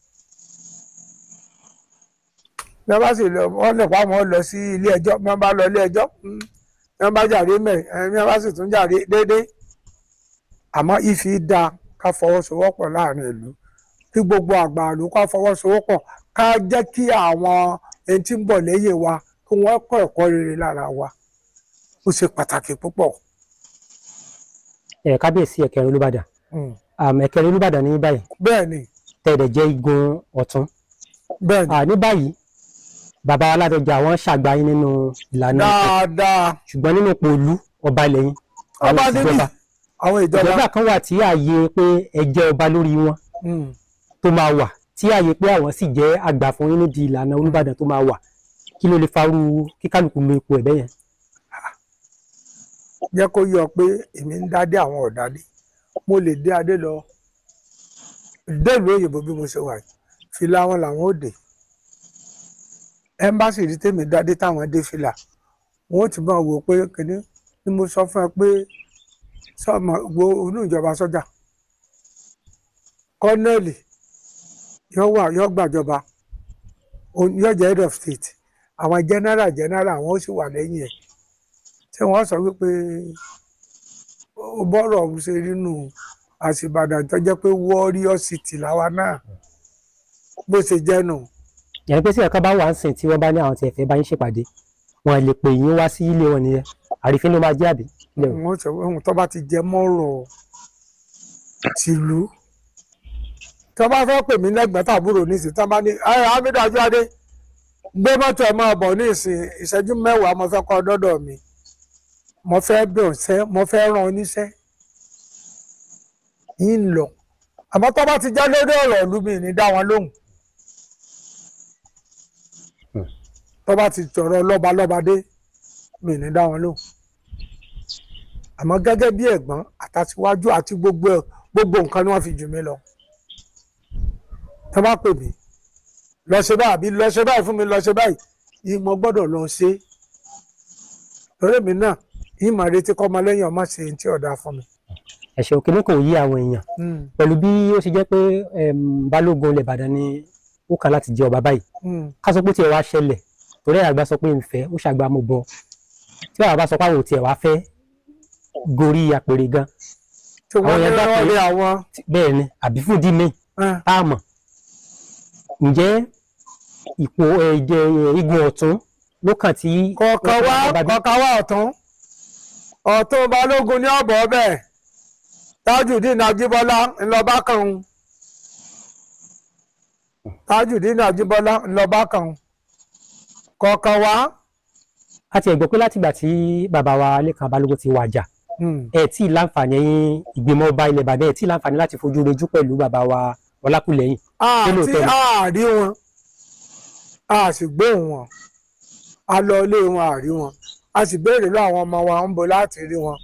bí wọ́n bá sì lọ wọ́n lè pa àwọn lọ sí ilé ẹjọ́ bí wọ́n bá lọ ilé ẹjọ́ mm, bí wọ́n bá jàre mẹ́ ẹ̀ bí wọ́n bá sì tún jàre déédéé àmọ́ ìfi da ká fọwọ́sowọ́pọ̀ láàrin ìlú kí gbogbo àgbà ìlú ká fọwọ́sowọ́pọ̀ ká jẹ́ kí àwọn ẹni tí ń bọ̀ lẹ́yìn wa kí wọ́n kọ́ ẹ̀kọ́ rere lára wa ó ṣe pàtàkì púpọ̀. ẹ kábíyèsí ẹ̀kẹrin olùbàdàn Mm. àmọ́ ẹ̀kẹrin olùbàdàn ní báyìí bẹ́ẹ̀ ni tẹ̀lẹ̀ jẹ́ igun ọ̀tún bẹ́ẹ̀ ni à ní báyìí bàbá wa Ládọjà wọ́n ṣàgbáyé nínú ìlànà dáadáa ṣùgbọ́n nínú pòlú ọba lẹ́yìn ọba àwọn níbí ìjọba àwọn ìjọba ìjọba kan wà tí ààyè pé ẹ jẹ́ ọba lórí wọn Mm. tó máa wà tí ààyè pé àwọn sì jẹ́ àgbà fún yín nídìí ìlànà Olúbàdàn tó máa wà kí ló lè farú kíkálukú lo ipò ẹ̀bẹ̀ yẹn. jẹ́ kó yọ pé èmi ń dádé àwọn ọ̀dádé mo lè dé adé lọ délùú òyìnbó bí mo ṣe wà yìí fìlà wọn làwọn ò dé ẹmbásì rí tèmi dádé táwọn dé fìlà wọn ò ti bá wò pé kìnní ni mo sọ fún ẹ pé sọmọ wo inú ìjọba sọ́jà kọ́nẹ́ẹ̀lì yóò wà yóò gbàjọba òun- yóò jẹ́ head of state àwọn general general àwọn ó sì wà lẹ́yìn ẹ̀ tí wọ́n sọ wípé ó bọ́rọ̀ ọ̀hún ṣe nínú àṣìbàdàn tó jẹ́ pé warrior city làwa náà bó ṣe jẹ́ nù. yẹn pé sí ẹ̀ka bá wà ń sìn tí wọ́n bá ní àwọn tí ẹ̀fẹ́ bá yín ṣèpàdé wọn lè pè yín wá sí ilé wọn nìyẹn àrífín ló máa jẹ́ àbí. ilé wọn. wọ́n sọ pé ohun tó bá ti jẹ mọ́rọ̀ tìlú tó bá fẹ́ pè mí lẹ́gbẹ̀ẹ́ tàbúrò nísìn tó bá ní ẹ Hamidu Ajuade gbé mọ́tò ẹ̀ máa bọ̀ ní ìsìn ìṣẹ́jú mẹ́wàá mo fẹ́ kọ́ dọ́dọ̀ mi mo fẹ́ bẹ̀ ọ̀sẹ́ mo fẹ́ rán ọ níṣẹ́ yín lọ àmọ́ tó bá ti já lórí ọ̀rọ̀ ìlú mi ní dá wọn lóhùn tó bá ti tọ̀rọ̀ lọ́balọ́ba dé mi ní dá wọn lóhùn àmọ́ gẹ́gẹ́ bí ẹ̀gbọ́n àtàsíwájú àti gbogbo ẹ̀ gbogbo nǹkan ni wọ́n fi jù mí lọ tó bá pè mí lọ ṣe báyìí àbí lọ ṣe báyìí fún mi lọ ṣe báyìí yìí mo gbọ́dọ̀ lọ ṣe torí mi náà yìí mà retí kọ́ ọmọ lẹ́yìn ọmọ ṣe tí ọ̀dà fún mi. ẹ̀ṣẹ̀ òkèlè kò yí àwọn èèyàn Mm, pẹ̀lú bí ó ṣe jẹ́ pé em, balógun ilẹ̀ Ìbàdàn ni ó kàn láti jẹ ọba báyìí mm, ká sọ pé tiẹ̀ wá ṣẹlẹ̀ torí àgbà sọ pé ìfẹ́ ó ṣàgbà mo bọ tí bàbá bá sọ pé àwọn ò tiẹ̀ wá fẹ́ gorí àpèrè gan tí wọ́n Àwọn ní yẹn gbà pé- wọ́n rí àwọn tí- bẹ́ẹ̀ ni àbí fúdí mi eh, tá a mọ̀ ǹjẹ́ ipò ẹ̀jẹ̀ igun ọ̀tún ló kàn tí kọ̀ọ̀kan wá kọ̀ọ̀kan wá ọ̀tún ọ̀tún balógun ní ọ̀bọ̀ ọbẹ̀ Tajudeen Ajíbọ́lá ńlọba kan un. Tajudeen Ajíbọ́lá ńlọba kan un. kọ̀ọ̀kan wá a ti ẹ̀gbọ́ pé látìgbà tí bàbá wa Lékan Balógun ti wàjà mm, ẹ tí ì láǹfààní ìgbìmọ̀ ọba ilẹ̀ Ìbàdàn ẹ tí ì láǹfààní láti fojú rejú pẹ̀lú bàbá wa Ọlákùlẹ́yìn àti lóòótọ́ ni. àárí wọn a sì gbóhùn wọn a lọ ilé wọn àárí wọn a sì béèrè lọ àwọn ọmọ wa ń bo láti rí wọn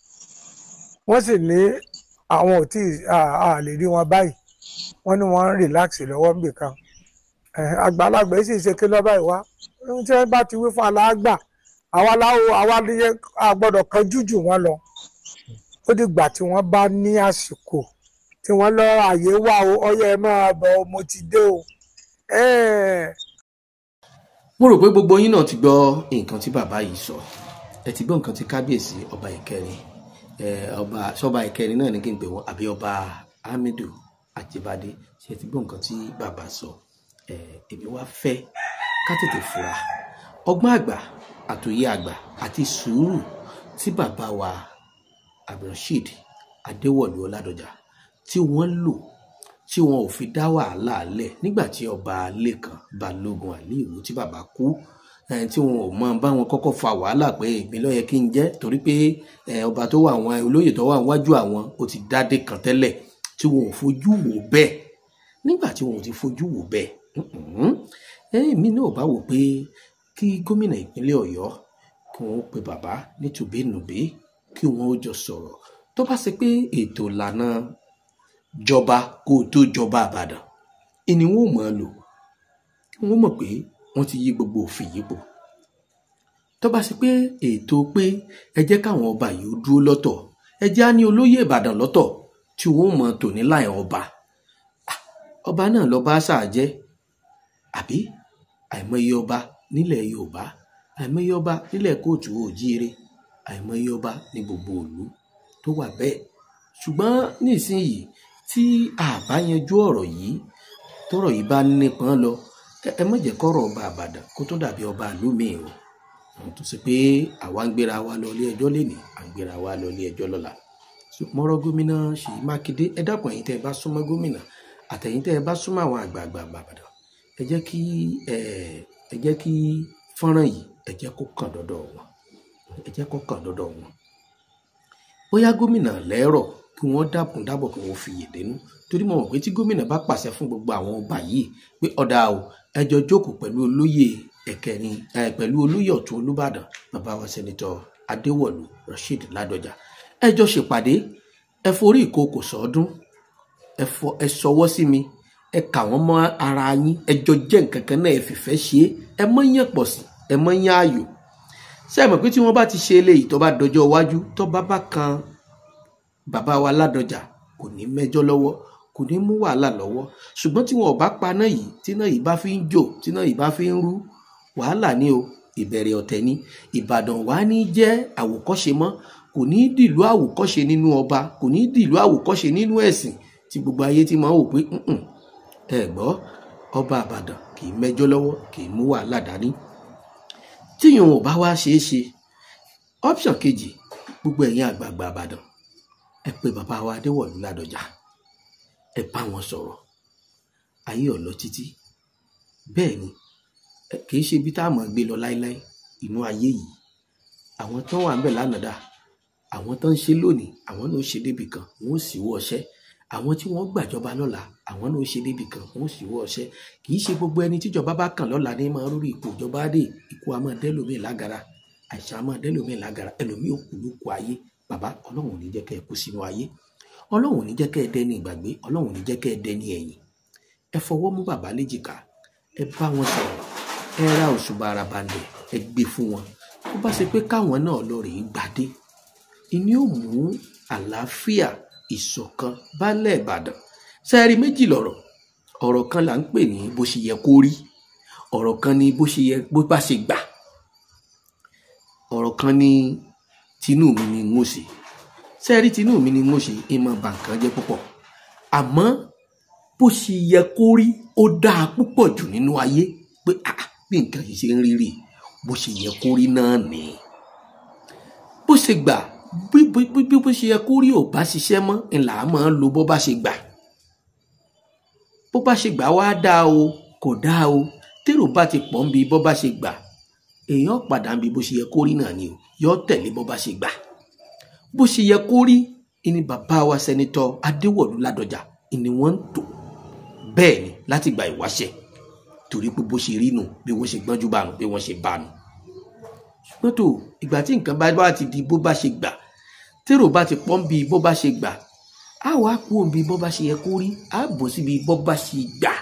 wọ́n sì ní àwọn ò tí ì- a a lè rí wọn báyìí wọ́n ní wọ́n ń rìláàksì lọ́wọ́ níbì kan Eh, àgbàlagbà yìí sì ṣe kí lọ́ba ìwá ohun tí wọ́n bá ti wí fún aláàgbà àwa láwo àwa níye a gbọ́dọ̀ kan jújù wọn lọ ó dìgbà tí wọ́n bá ní àsìkò tí wọ́n lọ àyè wà o ọyẹ ẹ máa bọ̀ o, mo ti dé o. Eh, mo rò pé gbogbo yín náà ti gbọ́ nǹkan tí bàbá yìí sọ ẹ ti gbọ́ nǹkan tí kábíyèsí ọba ìkẹrin ẹ ọba sọba ìkẹrin náà ní kí n pè wọn àbí ọba Hamidu Ajibade ṣe ti gbọ́ nǹkan tí bàbá sọ ẹ èmi wá fẹ́ ká tètè fura ọgbọ́n àgbà àtòyé àgbà àti sùúrù tí bàbá wa Abdulrasheed Adéwọ̀lú Ọládọjà tí wọ́n lò tí wọn ò fi dá wàhálà lẹ̀ nígbà tí ọba Lékan Balógun Àlíìwò tí bàbá kú eh, tí wọn ò mọ bá wọn kọ́kọ́ fa wàhálà pé ìpín ló yẹ kí n jẹ́ torí pé eh, ọba tó wà àwọn olóyè tó wà níwájú àwọn ó ti dádé kan tẹ́lẹ̀ tí wọn ò fojú wò bẹ́ẹ̀ nígbà tí wọn ò ti fojú wò bẹ́ẹ̀ mhm, eh, èmi náà bá wò pé kí gómìnà ìpínlẹ̀ Ọ̀yọ́ kí wọn ó pe bàbá nítùbínùbí kí wọn ó jọ sọ̀rọ̀ tó bá ṣe pé ètò ìlànà jọba kó o tó jọba àbàdàn ìní wọn ò mọ̀ ọ́ lò wọn mọ̀ pé wọ́n ti yí gbogbo òfin yìí pò tó bá ṣe pé ètò pé ẹ jẹ́ káwọn ọba yìí ó dúró lọ́tọ̀ ẹ jẹ́ á ní olóyè ìbàdàn lọ́tọ̀ tí wọ́n mọ̀ tò ní láì ọba Ah, ọba náà lọ́ba ṣáà jẹ́ àbí àìmọye ọba nílẹ̀ yorùbá àìmọye ọba nílẹ̀ kóòtù òjíire àìmọye ọba ní gbogbo ìlú tó wà bẹ́ẹ̀ ṣùgbọ́n nísìnyìí tí a bá yanjú ọ̀rọ̀ yìí tọ́rọ̀ yìí bá nípọn lọ ẹ- ẹ má jẹ́ kọ́rọ̀ ọba àbàdàn kó tó dàbí ọba ìlú míì o àwọn tó ṣe pé àwa ń gbéra wa lọ ilé ẹjọ́ lénìí à ń gbéra wa lọ ilé ẹjọ́ lọ́la So, mọ́rọ̀ gómìnà Ṣèyí Mákindé ẹ dákun ẹ̀yin tẹ́ ẹ bá súnmọ́ gómìnà àtẹ̀yìn tẹ́ ẹ bá súnmọ́ àwọn àgbààgbà Ìbàdàn ẹ jẹ́ kí ẹ ẹ jẹ́ kí fọ́nrán yìí ẹ jẹ́ kó kàn dọ́dọ̀ wọn ẹ jẹ́ kó kàn dọ́dọ̀ wọn bóyá gómìnà lẹ́rọ̀ kí wọ́n dákun dábọ̀ kí wọ́n fi yèdénú torí mo mọ̀ pé tí gómìnà bá pàṣẹ fún gbogbo àwọn ọba yìí pé ọ̀dà o ẹ jọ jókòó pẹ̀lú olóyè ẹ̀kẹrin ẹ pẹ̀lú olóyè ọ̀tún olúbàdàn bàbá wa sẹ́nitọ́ adéwọ̀lú rasheed ládọjà ẹ jọ ṣèpàdé ẹ forí ìkòkò sọ́ọ́dún ẹ fọ ẹ sọwọ́ sí mi ẹ kà wọ́n mọ́ ara yín ẹ jọ jẹ́ nǹkan kan náà ẹ fìfẹ́ ṣe é ẹ mọ́ yàn pọ̀ sí ẹ mọ́ yàn ayò ṣé ẹ mọ̀ pé tí wọ́n bá ti ṣe eléyìí tó bá dọjọ́ iwájú tó bá bá kan bàbá wa ládọjà kò ní mẹ́jọ lọ́wọ́ kò ní mú wàhálà lọ́wọ́ ṣùgbọ́n tí wọn ò bá paná yìí tí náà yìí bá fi ń jò tí náà yìí bá fi ń rú wàhálà ni o ìbẹ̀rẹ̀ ọ̀tẹ̀ ni ìbàdàn wà ní jẹ́ àwòkọ́ṣe mọ́ kò ní dìlú àwòkọ́ṣe nínú ọba kò ní dìlú àwòkọ́ṣe nínú ẹ̀sìn tí gbogbo ayé ti máa ń wò pé "Mm-mm, ẹ gbọ́ ọba àbàdàn kì í mẹ́jọ lọ́wọ́ kì í mú wàhálà dání tíyùn ò bá wá ṣeé ṣe option kejì gbogbo ẹ̀yin àgbààgbà àbàdàn ẹ pé bàbá wa adéwọ̀lú ládọjà ẹ bá wọn sọ̀rọ̀ ayé ọ̀lọ́ títí bẹ́ẹ̀ ni ẹ kì í ṣe ibi tá a mọ̀ gbé lọ láéláé inú ayé yìí àwọn tó wà ń bẹ̀ lánàá dà àwọn tó ń ṣe lónìí àwọn náà ó ṣe débì kan wọn ó sì wọ́ ọṣẹ́ àwọn tí wọ́n gbàjọba lọ́la àwọn náà ó ṣe débì kan wọn ó sì wọ́ ọṣẹ́ kì í ṣe gbogbo ẹni tíjọba bá kàn lọ́la ní máa rórí ipò ìjọba dé ikú a máa dẹ́lòmíì lágara àìsàn a máa dẹ́lòmíì lágara ẹlòmíì ò kú ló kú ayé bàbá ọlọ́run ò ní jẹ́ kẹ́ ẹ kú sínú ayé ọlọ́run ò ní jẹ́ kẹ́ ẹ dẹni ìgbàgbé ọlọ́run ò ní jẹ́ kẹ́ ẹ dẹni ẹ̀yìn ẹ fọwọ́ mú bàbá léjìká ẹ bá wọn sọ̀rọ̀ ẹ ra òṣùbà arabalẹ̀ ẹ gbé fún wọn tó bá ṣe pé káwọn náà lọ rèé gbadé ìní ò mú àlàáfíà ìṣọ̀kan bálẹ̀ ìbàdàn sẹ́ẹ̀rí méjì lọ̀rọ̀ ọ̀rọ̀ kan là ń pè ní bó ṣe yẹ kó rí ọ̀rọ̀ kan ní bó ṣe yẹ bó bá ṣe gbà ọ̀rọ̀ kan ní tinú mi ni n ó ṣe sẹ́ẹ̀rí tinú mi ni n ó ṣe ìmọ̀ bàǹkan jẹ́ púpọ̀ àmọ́ bó ṣe yẹ kó rí ó dáa púpọ̀ jù nínú ayé pé ah bí nǹkan yìí ṣe ń rí rèé bó ṣe yẹ kó rí náà ni bó ṣe gbà bí bí bí bó ṣe yẹ kó rí ò bá ṣiṣẹ́ mọ́ ńlá máa ń lo bó bá ṣe gbà bó bá ṣe gbà wá dáa o kò dáa o tèrò bá ti pọ̀ ń bi bó bá ṣe gbà èèyàn padà ń bi bó ṣe yẹ kó rí náà ni o yọ tẹ̀lé bó bá ṣe gbà bó ṣe yẹ kó rí ni bàbá wa sẹ́nitọ́ adéwọ̀lú ládọjà ni wọ́n ń tò bẹ́ẹ̀ ni láti gba ìwáṣẹ̀ torí pé bó ṣe rí nù bí wọ́n ṣe gbọ́njú bá nù bí wọ́n ṣe bá nù ṣùgbọ́n tó ìgbà tí nǹkan bá bá ti di bó bá ṣe gbà tèrò bá ti pọ́n bí bó bá ṣe gbà á wàá kú òbí bó bá ṣe yẹ kó rí á bọ̀ síbi bó bá ṣe gbà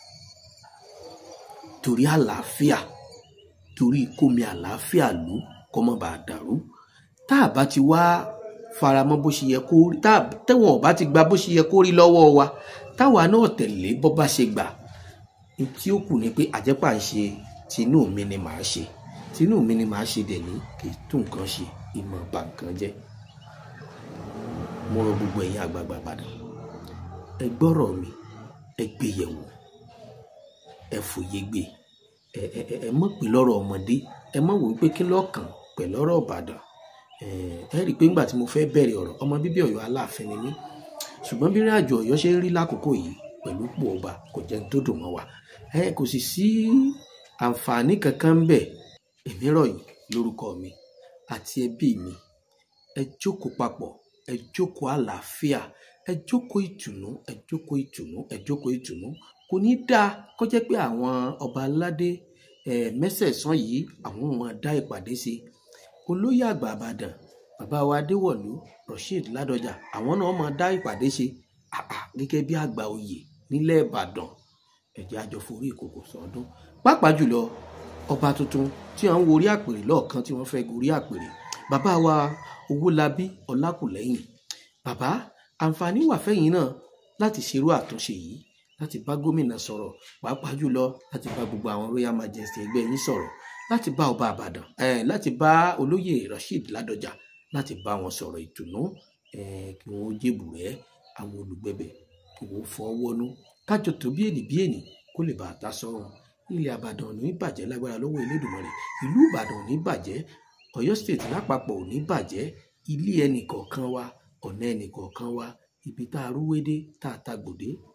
torí àlàáfíà torí kómi àlàáfíà lù kó má bàa dàrú tá a bá ti wá faramọ́ bó ṣe yẹ kó rí tá tẹ̀wọ̀n ò bá ti gba bó ṣe yẹ kó rí lọ́wọ́ wa táwa náà tẹ̀lé bó bá ṣe gbà tí ó kù ni pé àjẹpà ń ṣe tinú mi ni màá ṣe tinú mi ni màá ṣe dẹ̀ ní kì í tún nǹkan ṣe ìmọ̀ bà nǹkan jẹ́ mo rọ gbogbo ẹ̀yin àgbààgbà padà ẹ gbọ́rọ̀ mi ẹ gbé yẹ̀wò ẹ fòye gbé ẹ ẹ ẹ mọ̀ pé lọ́rọ̀ ọmọdé ẹ mọ̀ wò pé kí lọ́kàn pẹ̀lú ọ̀rọ̀ Ìbàdàn ẹ rí i pé ńgbà tí mo fẹ́ bẹ̀rẹ̀ ọ̀rọ̀ ọmọ bíbí Ọ̀yọ́ Aláàfin ni mí ṣùgbọ́n bí ìrìn àjò Ọ̀yọ́ ṣe ń rí lákòókò yìí pẹ̀lú pò ọba kò jẹ́ ní tó dùn mọ́ wa ẹ kò sì sí àǹfààní kankan ń bẹ èmi rọ̀ yín lórúkọ mi àti ẹbí mi ẹ jókòó papọ̀ ẹ jókòó àlàáfíà ẹ jókòó ìtùnú ẹ jókòó ìtùnú ẹ jókòó ìtùnú kò ní dáa kó jẹ́ pé àwọn ọba aládé ẹ mẹ́sẹ̀ẹ̀sán yìí àwọn ò máa dá ìpàdé sí olóyè àgbà àbàdàn bàbá wa adéwọ̀lú rasheed ládọjà àwọn náà máa dá ìpàdé ṣe àà gẹ́gẹ́ bí àgbà oyè nílẹ̀ ìbàdàn ẹ̀jẹ̀ àjọ forí ìkòkò sọdún pàápàá jùlọ ọba tuntun tí wọ́n ń worí àpèrè lọ́ọ̀kan tí wọ́n fẹ́ gorí àpèrè bàbá wa owólabí ọlákùlẹ́yìn bàbá àǹfààní wà fẹ́yìn náà láti ṣerú àtúnṣe yìí láti bá gómìnà sọ̀rọ̀ pàápàá jùlọ láti bá gbogbo àwọn royal majesty ẹgbẹ́ yín sọ̀rọ̀ láti bá ọba àbàdàn eh, láti bá olóyè rasheed ládọjà láti bá wọn sọ̀rọ̀ ìtùnú eh, kí wọ́n jébù rẹ́ àwọn olùgbẹ̀bẹ̀ kí wọ́n fọ́ wọnú kájọ tó bí ènì bí ènì kó lè bá a ta sọ́run ilẹ̀ àbàdàn ò ní bàjẹ́ lágbára lọ́wọ́ elédùnmarè ìlú ìbàdàn ò ní bàjẹ́ ọ̀yọ́ state lápapọ̀ ò ní bàjẹ́ ilé ẹnì kọ̀ọ̀kan wa ọ̀nà ẹnì kọ̀ọ̀kan wa ibi tá a rúwédé tá a ta gbòdé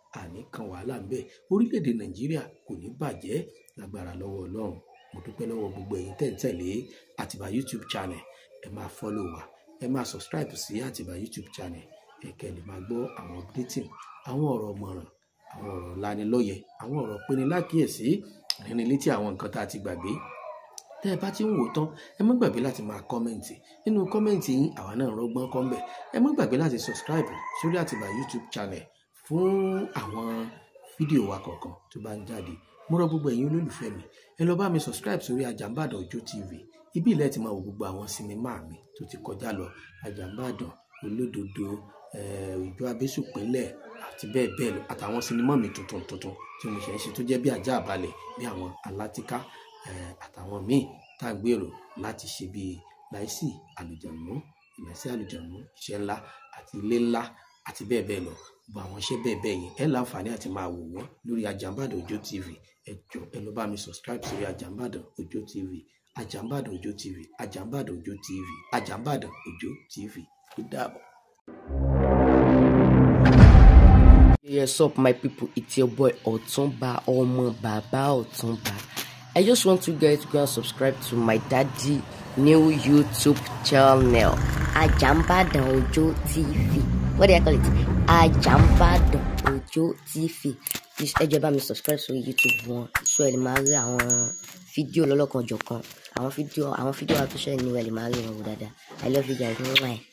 àní kan wàhálà ń bẹ orílẹ̀-èdè nàìjíríà kò ní bàjẹ́ lágbára lọ́wọ́ ọlọ́run mo dúpẹ́ lọ́wọ́ gbogbo ẹ̀yin tẹ̀ ń tẹ̀lé àtìbà youtube channel ẹ máa follow wa ẹ máa subscribe sí àtìbà youtube channel ẹ kẹ́ lè máa gbọ́ àwọn updating àwọn ọ̀rọ̀ mọ̀ràn àwọn ọ̀rọ̀ lanilọ́yẹ àwọn ọ̀rọ̀ pinni lákìyèsí rìnrìn létí àwọn nǹkan tá a ti gbàgbé tẹ́ ẹ bá ti ń wò tán ẹ má gbàgbé láti máa kọ́mẹ̀ǹtì nínú kọ́mẹ̀ǹtì yín àwa náà rọgbọ́n kọ́ńbẹ̀ ẹ má gbàgbé láti subscribe sórí àtìbà youtube channel fún àwọn fídíò wa kọ̀ọ̀kan tó bá ń jáde mo rọ gbogbo ẹ̀yin olólùfẹ́ mi ẹ lọ bá mi subscribe sórí Àjàmbàdàn Òjó TV ibi ilẹ̀ ti máa wo gbogbo àwọn sinimá mi tó ti kọjá lọ Àjàmbàdàn Olódodo Òjó Abésùpínlẹ̀ àti bẹ́ẹ̀ bẹ́ẹ̀ lọ àtàwọn sinimá mi tuntun tuntun tí mo ṣe ń ṣe tó jẹ́ bí ajá àbálẹ̀ bí àwọn alátìká àtàwọn míì tá à ń gbèrò láti ṣe bíi láìsí àlùjànnú ìmẹ̀sí àlùjànnú iṣẹ́ ńlá àti ilé ńlá àti bẹ́ẹ̀ bẹ́ẹ̀ lọ gbogbo àwọn iṣẹ́ bẹ́ẹ̀ bẹ́ẹ̀ yẹn ẹ láǹfààní àti máa wò wọ́n lórí Àjàmbàdàn Òjó TV ẹ jọ ẹ lọ bá mi subscribe sórí Àjàmbàdàn Òjó TV Àjàmbàdàn Òjó TV Àjàmbàdàn Òjó TV Àjàmbàdàn Òjó TV ó dàbọ̀. Yes up my people, it's your boy Otumba Omo Baba Otumba. I just want you guys to go and subscribe to my daddy new YouTube channel, Ajambadan Ojo TV. What do I call it? Ajambadan Ojo TV. Please ẹ jọ̀ọ́ bá mi subscribe sórí YouTube wọn so ẹ lè máa rí àwọn fídíò lọ́lọ́kan jọ̀kan àwọn fídíò àwọn fídíò àtúnṣe ni ẹ lè máa rí wọn wò dáadáa. I love you guys. Mwah.